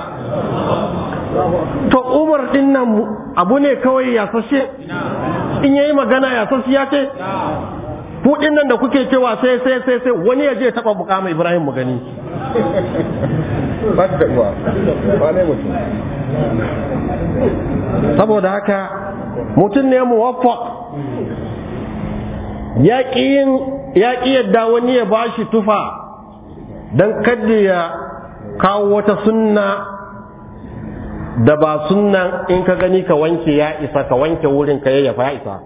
to umar ɗin nan abu ne kawai ya sashe in yayi magana ya sashe ya ce kuɗin nan da kuke cewa sai sai sai sai wani ya je taɓa bukama ibrahim mu gani ba ta taɓuwa ba ne mutum saboda haka mutum ne muwaffaq ya ƙi yadda wani ya ba shi tufa don kadda ya kawo wata sunna da ba sunnan in ka gani ka wanke ya isa ka wanke wurin ka yayyafa ya isa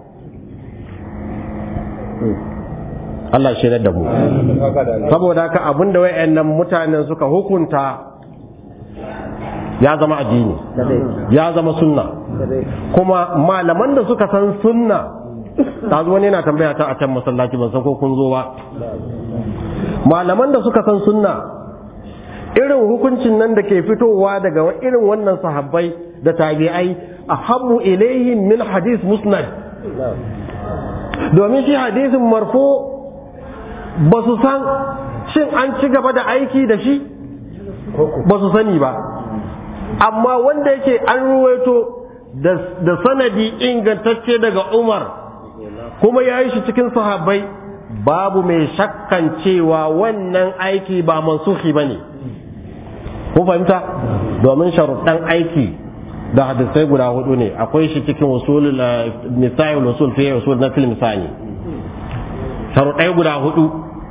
Allah shi da mu saboda haka abinda wayannan mutanen suka hukunta ya zama addini ya zama sunna kuma malaman da suka san sunna ta wani yana tambaya ta a can masallaci ban san ko kun zo ba malaman da suka san sunna irin hukuncin nan da ke fitowa daga irin wannan sahabbai da tabi'ai a habu ilayhim min hadis musnad domin shi hadisin marfo ba su san shin an ci gaba da aiki da shi ba su sani ba amma wanda yake an ruwaito da sanadi ingantacce daga umar kuma ya yi shi cikin sahabbai babu mai shakkan cewa wannan aiki ba mansuhi ba ne kun fahimta domin sharuɗan aiki da hadisai guda hudu ne akwai shi cikin usul misali usul fiye usul na fil misali sharuɗai guda hudu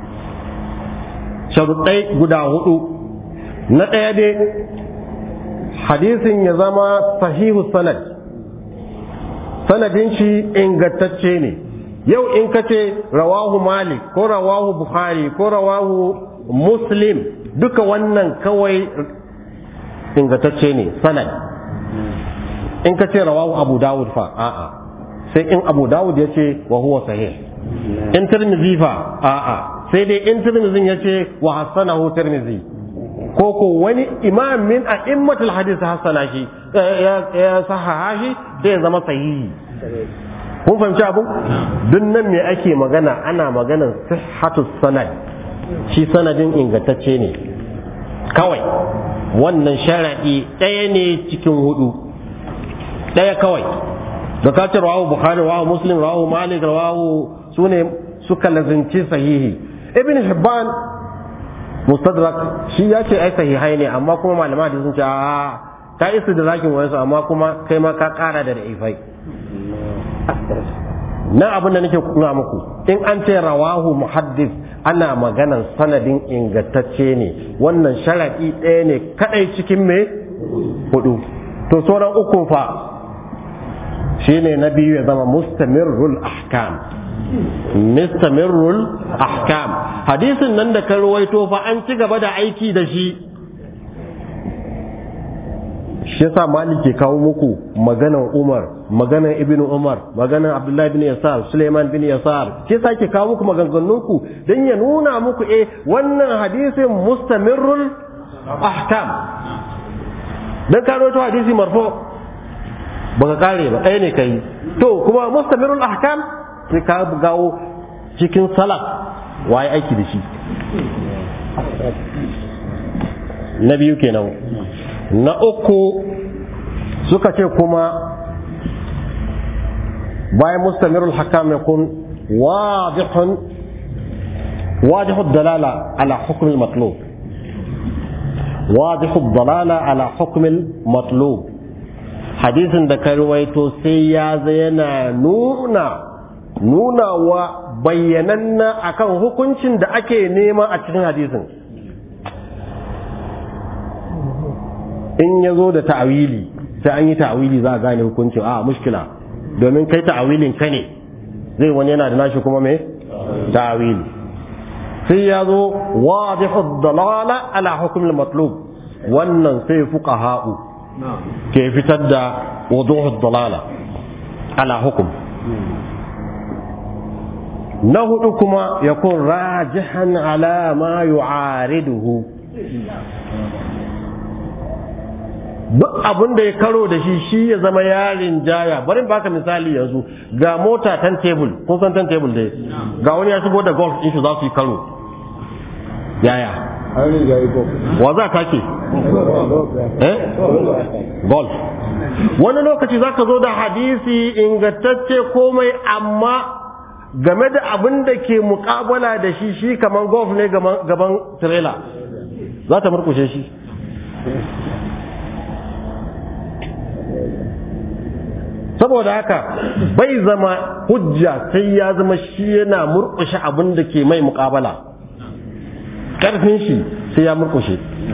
sharuɗai guda hudu na ɗaya dai hadisin ya zama sahihu sanad sanadin shi ingantacce ne yau in ka ce rawahu malik ko rawahu bukhari ko rawahu muslim duka wannan kawai ingantacce ne sanad in ka ce rawahu abu dawud fa a'a sai in abu dawud ya ce wa huwa sahih in tirmidhi fa a'a sai dai in tirmidhin ya ce wa hassanahu tirmidhi ko ko wani imam min a'immatul hadith hassana shi ya sahaha shi sai ya zama sahihi kun fahimci abu duk nan me ake magana ana maganar sihhatu sanad shi sanadin ingantacce ne kawai wannan sharadi ɗaya ne cikin hudu ɗaya kawai da ka ce rawahu bukhari rawahu muslim rawahu malik rawahu sune suka lazinci sahihi ibn hibban mustadrak shi ya ce ai sahihai ne amma kuma malama da sun ce a ka isa da zakin wayansu amma kuma kai ma ka kara da da'ifai na abin da nake kuna muku in an ce rawahu muhaddis ana maganan sanadin ingantacce ne wannan sharaɗi ɗaya ne kaɗai cikin me hudu to sauran uku fa shine na biyu ya zama mustamirrul ahkam mustamirrul ahkam hadisin nan da ka ruwaito fa an ci gaba da aiki da shi shi yasa malik ke kawo muku maganan umar maganan ibnu umar maganan abdullahi bin yasar suleiman bin yasar shi yasa ke kawo muku maganganunku don ya nuna muku eh wannan hadisin mustamirrul ahkam dan ka rawaito hadisi marfo baka kare ba ɗaya ne kai to kuma mustamirul ahkam sai ka gawo cikin salaf waye aiki da shi na biyu kenan na uku suka ce kuma bayan mustamirul hakam ya kun wadihun wadihud dalala ala hukumin matlub wadihud dalala ala hukumin matlub hadisin da ka ruwaito sai ya yana nuna nuna wa bayyananna akan hukuncin da ake nema a cikin hadisin in ya zo da ta'awili sai an yi ta'awili za a gane hukuncin a mushkila domin kai ta'awilin ka ne zai wani yana da nashi kuma me ta'awili sai ya zo wadihu dalala ala hukm matlub wannan sai fuqaha'u ke fitar da wuduhu dalala ala hukum na hudu kuma yakun rajihan ala ma yu'ariduhu duk abin da ya karo da shi shi ya zama yarin jaya bari baka misali yanzu ga mota tan table kun san tan table dai ga wani ya shigo da golf din shi za su yi karo yaya wa za ka ke eh golf wani lokaci za ka zo da hadisi ingantacce komai amma game da abin da ke mukabala da shi shi kamar golf ne gaban trailer za ta murkushe shi saboda haka bai zama hujja sai ya zama shi yana murkushe abin da ke mai mukabala ƙarfin shi sai ya murkushe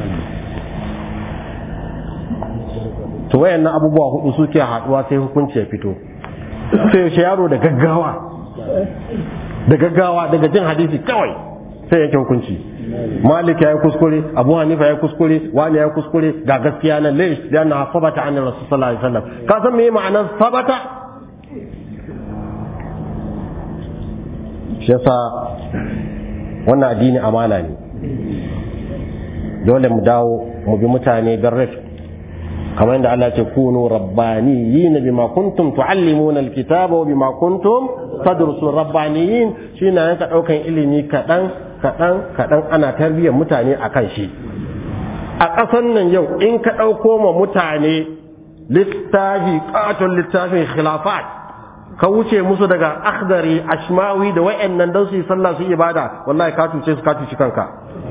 to wayannan abubuwa hudu suke haduwa sai hukunci ya fito sai yaushe yaro da gaggawa da gaggawa daga jin hadisi kawai sai yanke hukunci malik ya yi kuskure abu hanifa ya yi kuskure wani ya yi kuskure ga gaskiya nan lai da na sabata an rasul sallallahu alaihi wasallam ka san me ma'anar sabata shi yasa wannan addini amana ne dole mu dawo mu bi mutane bin rifq kamar yadda Allah ce kunu rabbaniyina bima kuntum tuallimuna alkitaba wa bima kuntum tadrusun rabbaniyin shine yanka daukan ilimi kadan kadan kadan ana tarbiyyar mutane akan shi a ƙasan nan yau in ka ɗauko ma mutane littafi ƙaton littafin khilafat ka wuce musu daga akhdari ashmawi da wa'annan don su yi sallah su ibada wallahi ka cuce su ka cuci kanka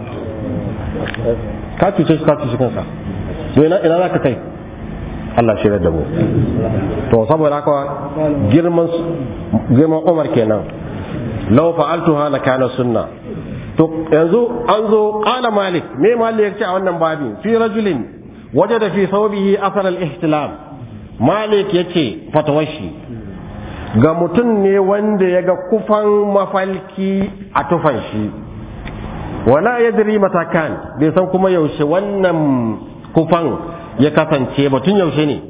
ka cuce su ka cuci kanka ina za ka kai Allah shi da mu to saboda haka girman girman Umar kenan law fa'altuha la kana sunna to yanzu an zo qala malik me malik yace a wannan babi fi rajulin wajada fi thawbihi athar al-ihtilam malik yace fatawashi ga mutum ne wanda ya ga kufan mafalki a tufan shi wala yadri matakan bai san kuma yaushe wannan kufan ya kasance batun yaushe ne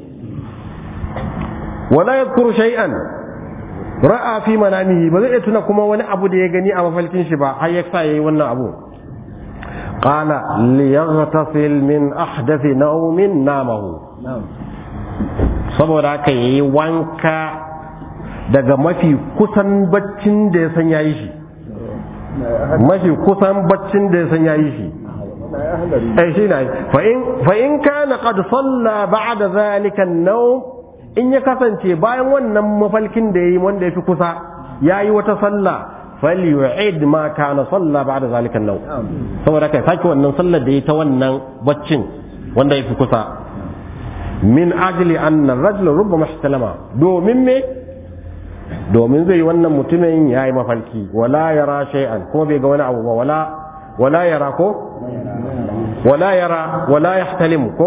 wala yadhkuru shay'an ra'a fi manamihi ba zai iya tuna kuma wani abu da ya gani a mafalkin shi ba har ya sa yayi wannan abu qala liyaghtasil min ahdathi nawmin namahu saboda haka yayi wanka daga mafi kusan baccin da ya san yayi shi mafi kusan baccin da ya san yayi shi ai shi ne fa in kana qad salla ba'da zalika an-nawm in ya kasance bayan wannan mafalkin da yayi wanda yafi kusa yayi wata sallah falyu'id ma kana salla ba'da zalika an-nawm saboda kai saki wannan sallar da yayi ta wannan baccin wanda yafi kusa min ajli anna ar-rajula rubbama ihtalama domin me domin zai wannan mutumin yayi mafalki wala yara shay'an kuma bai ga wani abu ba wala wala yara ko wala yara wala yahtalimu ko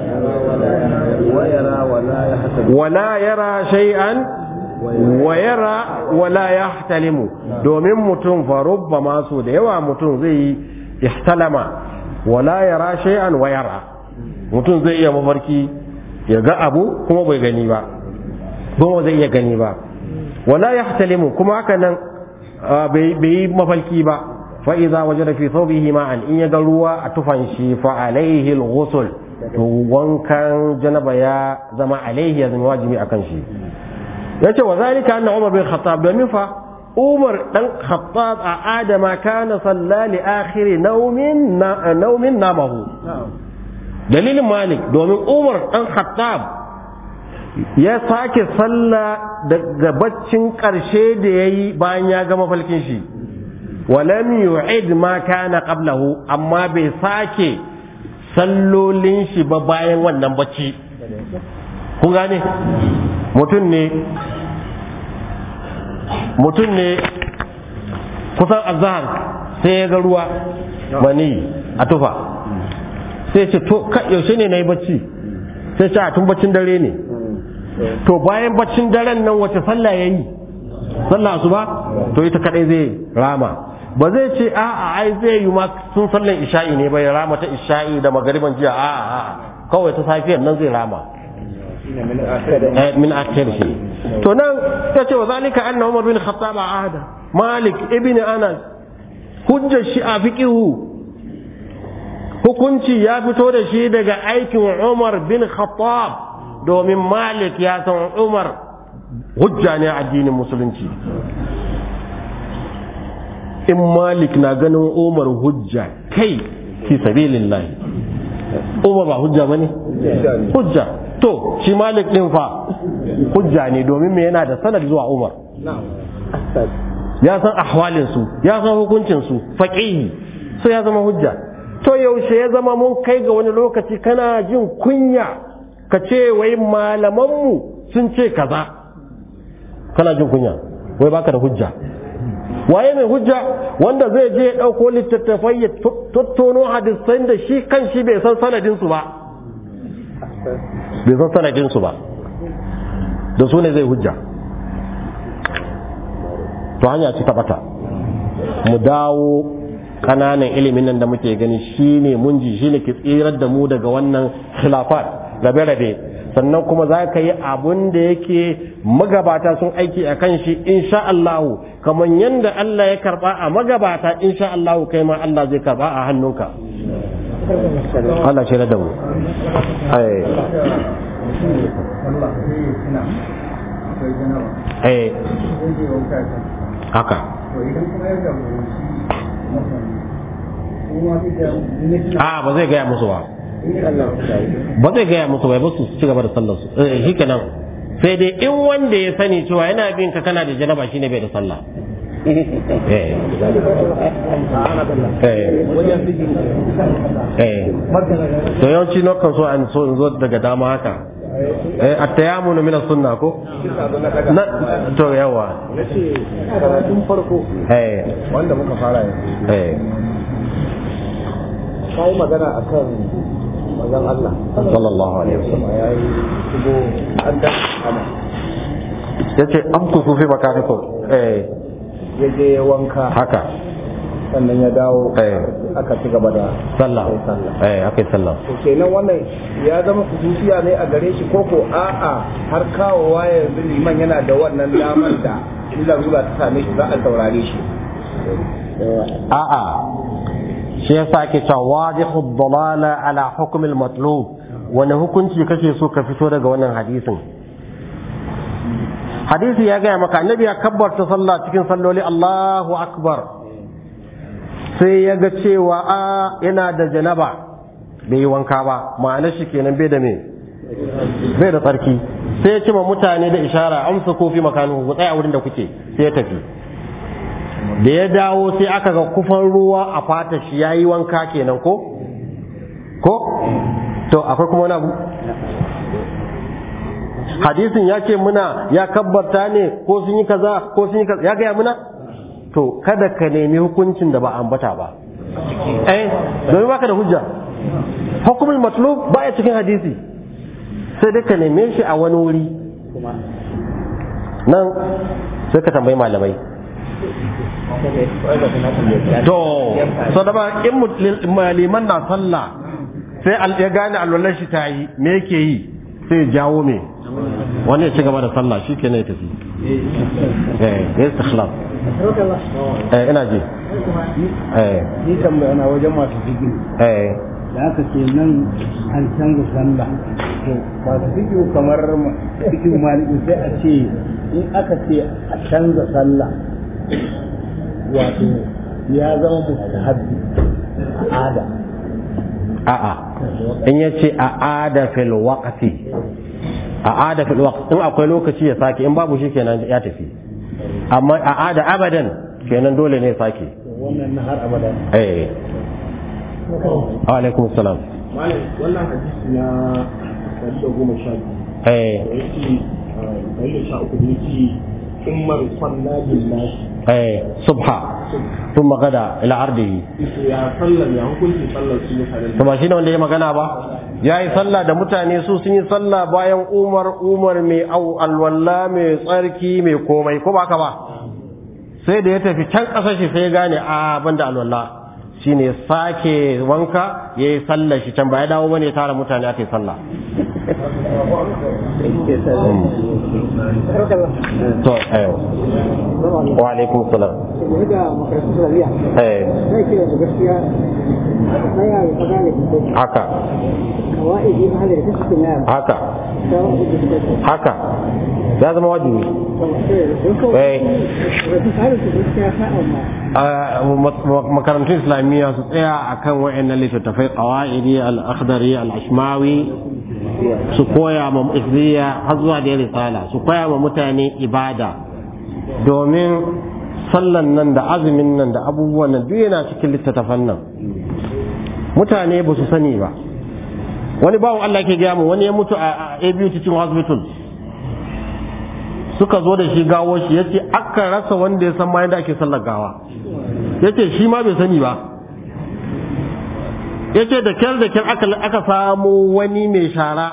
wala yara shay'an wa yara wala yahtalimu domin mutum fa rubba masu da yawa mutum zai yi ihtalama wala yara shay'an wa yara mutum zai iya mafarki ya ga abu kuma bai gani ba kuma zai iya gani ba wala yahtalimu kuma haka nan bai yi mafalki ba fa idza wajada fi thawbihi ma'an in ya ga ruwa a tufan shi fa alaihi al-ghusl to wankan janaba ya zama alaihi ya zama wajibi akan shi yace wa zalika anna umar bin khattab domin fa umar dan khattab a adama kana salla li akhir naumin naumin namahu dalilin malik domin umar dan khattab ya sake salla daga baccin karshe da yayi bayan ya gama falkin shi walam yu'id ma kana qablahu amma bai sake sallolin shi ba bayan wannan bacci kun gane mutum ne mutum ne kusan azhar sai ya ga ruwa mani a tufa sai ce to yaushe ne na yi bacci sai ce a tun baccin dare ne to bayan baccin daren nan wace sallah ya yi sallah su ba to ita kadai zai rama ba zai ce a'a ai zai yi ma sun sallan isha'i ne bai rama ta isha'i da magariban jiya a'a a'a kawai ta safiyar nan zai rama min akhir shi to nan ta ce wa zalika anna umar bin khattab ahada malik ibn anas hujjar shi a fiqihu hukunci ya fito da shi daga aikin umar bin khattab domin malik ya san umar hujja ne a addinin musulunci in malik na ganin umar hujja kai fi sabilillah umar ba hujja bane hujja to shi malik din fa hujja ne domin me yana da sanad zuwa umar ya san ahwalin su ya san hukuncin su faqihi so ya zama hujja to yaushe ya zama mun kai ga wani lokaci kana jin kunya ka ce wai malamanmu sun ce kaza kana jin kunya wai baka da hujja waye mai hujja wanda zai je ya ɗauko littattafai ya tattono hadisan da shi kan shi bai san sanadinsu ba bai san sanadinsu ba da su ne zai hujja to hanya ci taɓata mu dawo kananan ilimin nan da muke gani shine mun ji shine ke tsirar da mu daga wannan khilafat rabe-rabe sannan kuma za ka yi abun da yake magabata sun aiki a kan shi insha Allahu kamar yadda Allah ya karba a magabata insha Allahu kai ma Allah zai karba a hannunka Allah shi da mu ai eh haka a ba zai gaya musu ba ba zai gaya musu bai su ci gaba da sallar su eh shi kenan sai dai in wanda ya sani cewa yana bin ka kana da janaba shine bai da sallah eh eh to yawanci na kan so an so in zo daga dama haka eh at-tayammunu min as-sunnah ko na to yawa nace karatun farko eh wanda muka fara yanzu eh kai magana akan manzon Allah sallallahu alaihi wasallam ya yi shigo an da ana yace am ku fi makanikum eh ya je ya wanka haka sannan ya dawo Eh. aka ci gaba da sallah Sai sallah eh akai sallah to kenan wannan ya zama kususiya ne a gare shi koko a'a har kawowa yanzu liman yana da wannan damar da illa zuwa ta same shi za a saurare shi a'a shi yasa ake cewa wadihu dalala ala hukm al-matlub wani hukunci kake so ka fito daga wannan hadisin hadisi ya gaya maka annabi ya kabbarta sallah cikin salloli Allahu akbar sai ya ga cewa a yana da janaba bai yi wanka ba ma'anar shi kenan bai da me bai da tsarki sai ya ce ma mutane da ishara amsa kofi makanu ku tsaya wurin da kuke sai ya tafi da ya dawo sai aka ga kufan ruwa a fata shi ya yi wanka kenan ko? ko? to akwai kuma wani abu? hadisin ya ce muna ya kabbarta ne ko sun yi kaza ko sun yi kaza ya gaya muna? to kada ka nemi hukuncin da ba ambata ba eh domin baka da hujja hukumul matlub ba ya cikin hadisi sai dai ka neme shi a wani wuri nan sai ka tambayi malamai to so da ba in maliman na sallah sai al- ya gane alwalar shi ta yi me yake yi sai ya jawo me wani ya ci gaba da sallah shi ke ya tafi eh ya istikhlaf eh ina ji eh ni tambaya na wajen masu fiki eh da aka ce nan an canza sallah to masu fiki kamar fiki maliki sai a ce in aka ce a canza sallah wato ya zama mustahabbi al'ada a'a in ya ce a ada fil waqti a ada fil waqti in akwai lokaci ya sake in babu shi kenan ya tafi amma a ada abadan kenan dole ne ya sake wannan na har abada eh wa alaikum salam malam wannan hadisi na ɗari da goma sha biyu eh da yake ɗari da sha uku da yake in markon na billahi eh subha thumma gada ila ardihi ya sallar ya hukunci sallar su mutanen to ba shine wanda ya magana ba ya yi sallah da mutane su sun yi sallah bayan umar umar mai au alwalla mai tsarki mai komai ko ba ka ba sai da ya tafi can ƙasar shi sai ya gane a banda alwalla shine ya sake wanka ya yi sallah shi can ba ya dawo bane ya tara mutane aka yi sallah to ayo wa alaikum salam da makarantu islamiyya eh zai kira da gaskiya tsaya ya faɗa ne haka kawai ji mahalar da suke na haka da wani da suke haka ya zama wajibi eh rasu tsarin su gaskiya ta amma a makarantun islamiyya su tsaya akan wa'annan littattafai qawaidi al-akhdari al-ashmawi su koya ma izziya har zuwa da risala su koya ma mutane ibada domin sallan nan da azumin nan da abubuwan nan duk yana cikin littattafan nan mutane ba su sani ba wani bawan Allah ke gaya mu wani ya mutu a ABU Teaching Hospital suka zo da shi gawo shi ya ce aka rasa wanda ya san ma yadda ake sallar gawa ya ce shi ma bai sani ba ya ce da kyar da kyar aka, aka samu wani mai shara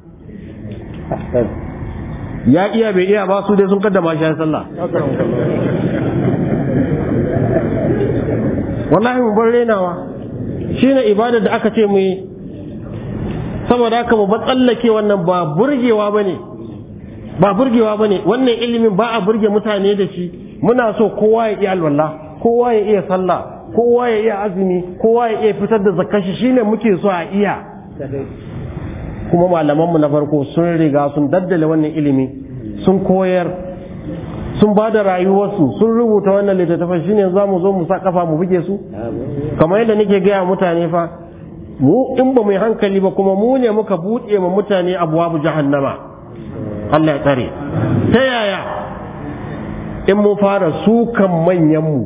ya iya bai iya ba su dai sun kaddama shi ya sallah wallahi mu bar renawa shine ibadar da aka ce mu yi saboda haka mu ba tsallake wannan ba burgewa bane ba burgewa bane wannan ilimin ba a burge mutane da shi muna so kowa ya iya alwala kowa ya iya sallah kowa ya iya azumi kowa ya iya fitar da zakashi shine muke so a iya kuma malamanmu na farko sun riga sun daddale wannan ilimi sun koyar sun ba da rayuwarsu sun rubuta wannan littattafan shine za mu zo mu sa kafa mu buge su kamar yadda nake gaya mutane fa mu in ba mu yi hankali ba kuma mu ne muka buɗe ma mutane abuwabu jahannama Allah ya tsare ta yaya in mu fara sukan manyanmu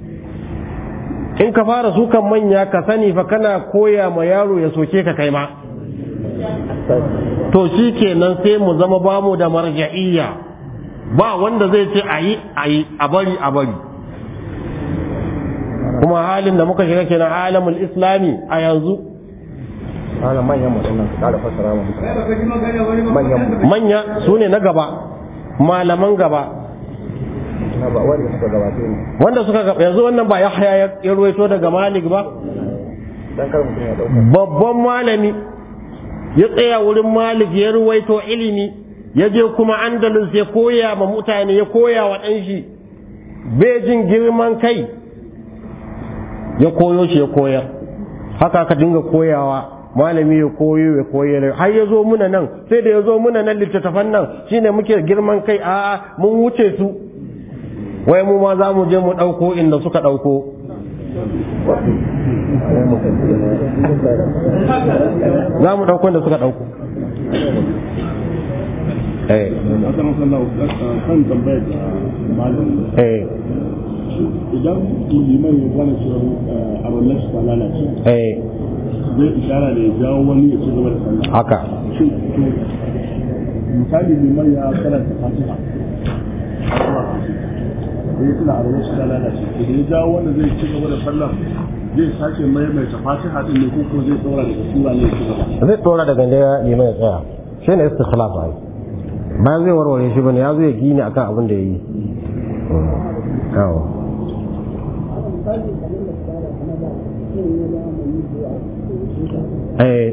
in ka fara sukan manya ka sani fa kana koya ma yaro ya soke ka kai ma to shi kenan sai mu zama bamu da marja'iyya ba wanda zai ce a yi a yi a bari a bari kuma halin da muka shiga kenan alamul islami a yanzu ana manyan mutum nan su kara fassara mu manyan manya su ne na gaba malaman gaba na ba wanda suka gabace ne wanda suka gaba yanzu wannan ba yahya ya ya ruwaito daga malik ba dan kar mutum ya dauka babban malami ya tsaya wurin malik ya ruwaito ilimi ya je kuma andalus ya koya ma mutane ya koya wa ɗan shi bai jin girman kai ya koyo shi ya koyar haka aka dinga koyawa malami ya koyo ya koyar har ya zo muna nan sai da ya zo muna nan littattafan nan shine muke girman kai a'a mun wuce su wai mu ma za mu je mu ɗauko inda suka ɗauko za mu ɗauko inda suka ɗauko eh akan sallah kan tambayar da malam eh idan liman ya gane cewa a wannan shi ta lalace eh zai ishara da ya jawo wani ya ci gaba da sallah haka shin to misali liman ya karanta fatiha da ya tuna a wannan shi ta lalace to da ya jawo wanda zai ci gaba da sallah zai sake maimaita fatiha din ne ko ko zai tsora daga sura ne ya ci gaba zai tsora daga da ya nemi ya tsaya shi ne istikhlaf ai bayan zai warware shi bane ya zo ya gini akan abin da ya yi kawo eh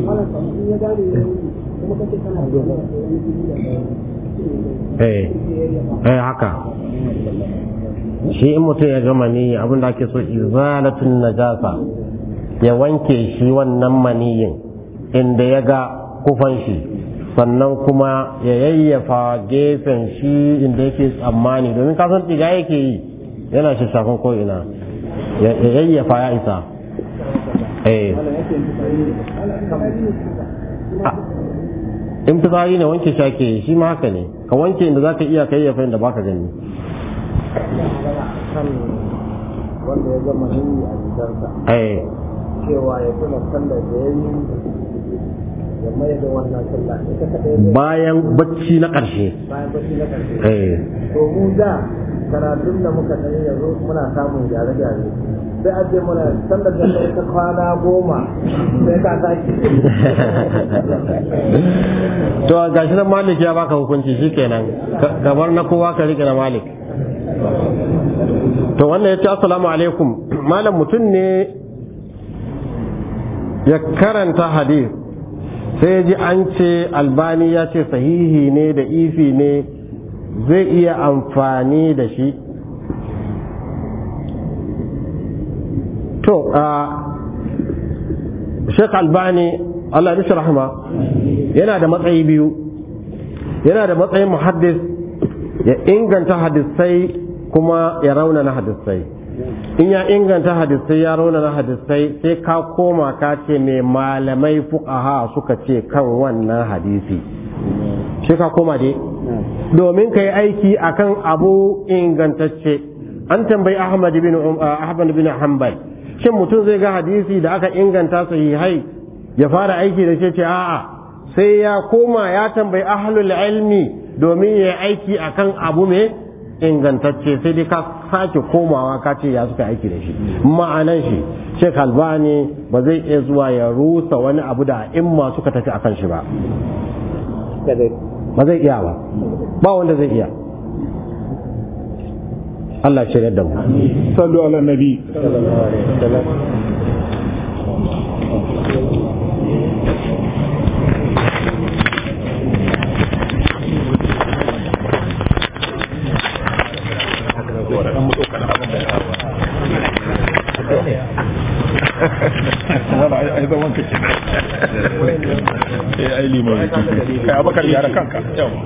eh eh haka shi in mutum ya gama ni abin da ake so izalatun najasa ya wanke shi wannan maniyin inda ya ga kufan shi sannan kuma ya yayyafa gefen shi inda yake tsammani domin kasan ɗiga yake yi yana shi shafin ko'ina ya yayyafa ya isa eh in fitsari ne wanke shi ake yi shi ma haka ne ka wanke inda za ka iya ka yayyafa inda baka gani kan wanda ya gama yi a jikinsa eh cewa ya tuna sallar da ya yi ya mai da wannan sallah ita kadai zai bayan bacci na ƙarshe bayan bacci na karshe eh to mu da karatun da muka sani yanzu muna samun gyare-gyare sai a ce mana sallar da kai ta kwana goma sai ka sake to gashi nan malik ya baka hukunci shikenan Ka- kamar na kowa ka rike na malik to wannan ya ce assalamu alaikum malam mutum ne ya karanta hadith sai ya ji an ce albani ya ce sahihi ne da ifi ne zai iya amfani da shi to a Sheikh Albani Allah ya rahama yana da matsayi biyu yana da matsayin muhaddis ya inganta hadisai kuma ya raunana hadisai in ya inganta hadisai ya raunana hadisai sai ka koma ka ce mai malamai fuqaha suka ce kan wannan hadisi sai ka koma dai domin ka yi aiki akan abu ingantacce an tambayi Ahmad bin Um- Ahmad bin Hanbal shin mutum zai ga hadisi da aka inganta sahihai ya fara aiki da shi ce a'a sai ya koma ya tambayi ahlul ilmi domin ya yi aiki akan abu mai ingantacce sai dai ka sake komawa ka ce ya suka aiki da shi ma'anan shi Sheikh Albani ba zai iya zuwa ya rusa wani abu da imma suka tafi akan shi ba ba zai iya ba ba wanda zai iya Allah shirya da mu sallu ala nabi wala ai zaman ka ke eh ai limon kai abakar yara kanka yawa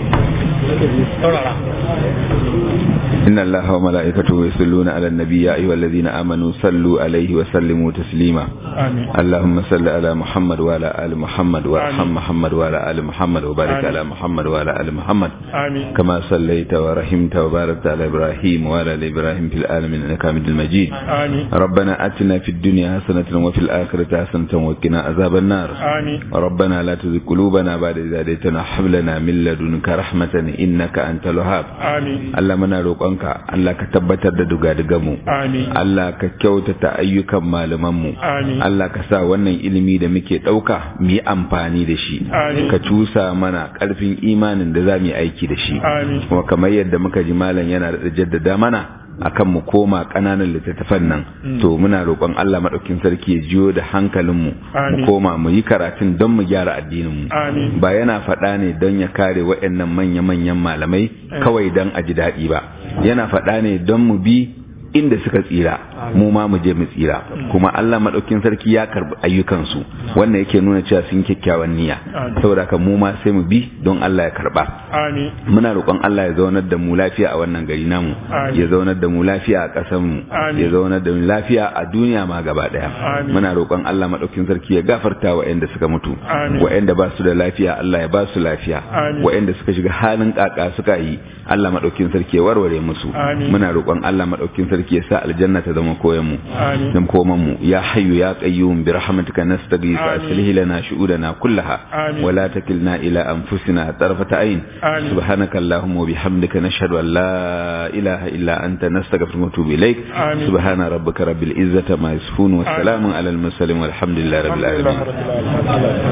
إن الله وملائكته يصلون على النبي يا أيها الذين آمنوا صلوا عليه وسلموا تسليما آمين اللهم صل على محمد وعلى آل محمد وارحم محمد وعلى آل محمد وبارك على محمد وعلى آل محمد آمين كما صليت ورحمت وباركت على إبراهيم وعلى آل إبراهيم في العالمين إنك حميد مجيد آمين ربنا آتنا في الدنيا حسنة وفي الآخرة حسنة وقنا عذاب النار آمين ربنا لا تزغ قلوبنا بعد إذ هديتنا وهب لنا من لدنك رحمة إنك أنت الوهاب آمين Allah muna roƙonka Allah ka tabbatar da dugadugamu آمين Allah ka kyautata ayyukan malamanmu Amin. Allah ka sa wannan ilimi da muke ɗauka mu yi amfani da shi Amin. ka cusa mana ƙarfin imanin da za mu yi aiki da shi Amin. kuma kamar yadda muka ji malam yana da jaddada mana akan mu koma ƙananan littattafan nan to muna roƙon Allah maɗaukin sarki ya jiyo da hankalinmu mu Amin. koma mu yi karatun don mu gyara addininmu Amin. ba yana faɗa ne don ya kare waɗannan manya-manyan malamai kawai don a ji daɗi ba yana faɗa ne don mu bi inda suka tsira mu ma mu je mu tsira kuma Allah maɗaukin sarki ya karɓi ayyukansu wannan yake nuna cewa sun kyakkyawan niyya Amin. saboda haka mu ma sai mu bi don Allah ya karɓa آمين muna roƙon Allah ya zaunar da mu lafiya a wannan gari namu Amin. ya zaunar da mu lafiya a ƙasar mu Amin. ya zaunar da mu lafiya a duniya ma gaba ɗaya Amin. muna roƙon Allah maɗaukin sarki ya gafarta waɗanda suka mutu Amin. waɗanda ba su da lafiya Allah ya ba su lafiya Amin. waɗanda suka shiga halin ƙaƙa suka yi Allah maɗaukin sarki ya warware musu Amin. muna roƙon Allah maɗaukin sarki ya sa aljanna ta zama koyan mu آمين dan koman mu ya hayyu ya qayyum bi rahmatika nastaghith Amin. aslih lana shu'udana kullaha Amin. wa la takilna ila anfusina tarfata ayn آمين. سبحانك اللهم وبحمدك نشهد أن لا إله إلا أنت نستغفرك ونتوب إليك آمين. سبحان ربك رب العزة ما يصفون والسلام على المرسلين والحمد لله رب الحمد لله العالمين رب العالمين